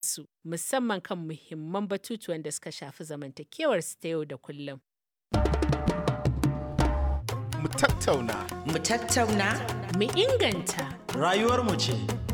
su musamman kan muhimman batutuwan da suka shafi zamantakewar su ta yau da kullum. Mu tattauna. Mu tattauna. Mu inganta. Rayuwarmu ce.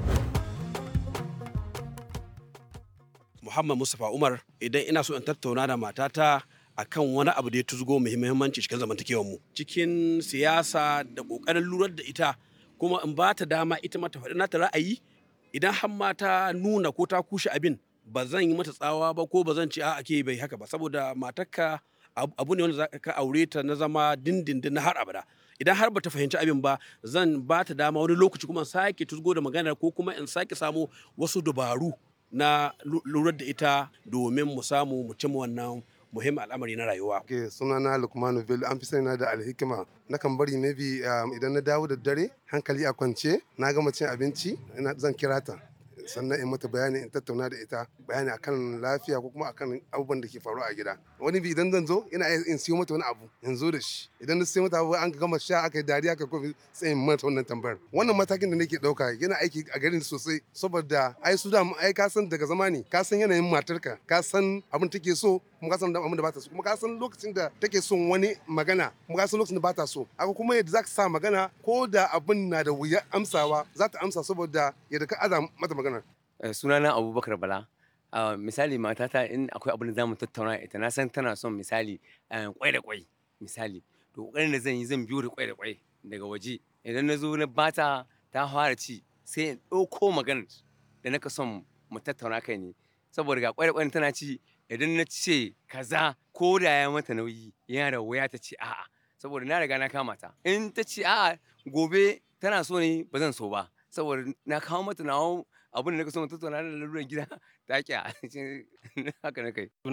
Muhammad Mustapha Umar idan ina so in tattauna da matata akan wani abu da ya tuzgo muhimmanci cikin zamantakewar mu cikin siyasa da kokarin lurar da ita kuma in ba ta dama ita mata faɗi nata ra'ayi idan har ma ta nuna ko ta kushe abin ba zan yi mata tsawa ba ko ba zan ce a ke bai haka ba saboda matarka abu ne wanda za ka aure ta na zama dindindin na har abada idan har bata fahimci abin ba zan ba ta dama wani lokaci kuma sake tuzgo da maganar ko kuma in sake samu wasu dabaru na lura da ita domin mu samu mu cimma wannan muhimmin al'amari na rayuwa. Ke sunana Lukmanu Bello an fi sani da alhikima. Nakan bari maybe idan na dawo da dare hankali a kwance na gama cin abinci zan kira ta. sannan in mata bayani in tattauna da ita bayani akan lafiya ko kuma akan abubuwan da ke faruwa a gida wani bi idan zan zo ina in siyo mata wani abu in zo da shi idan na siyo mata abu an gama sha aka yi dariya aka kofi sai in mata wannan tambayar wannan matakin da nake dauka yana aiki a garin sosai saboda ai su da ai ka san daga zamani ka san yanayin matarka ka san abin take so kuma ka san abin da ba ta so kuma ka san lokacin da take son wani magana kuma ka san lokacin da ba ta so haka kuma yadda za ka sa magana ko da abin na da wuya amsawa za ta amsa saboda yadda ka aza mata magana sunana abubakar bala misali matata in akwai abin da za mu tattauna ita na san tana son misali kwai da kwai misali to kokarin da zan yi zan biyo da kwai da kwai daga waje idan na zo na bata ta fara ci sai in ɗauko maganar da naka son mu tattauna kai ne saboda ga kwai da kwai tana ci idan na ce kaza ko da ya mata nauyi yana da wuya ta ce a'a saboda na riga na kama ta in ta ce a'a gobe tana so ne ba zan so ba saboda na kawo mata nawa abin da naka so mu tattauna da lalurar gida ta kya haka na kai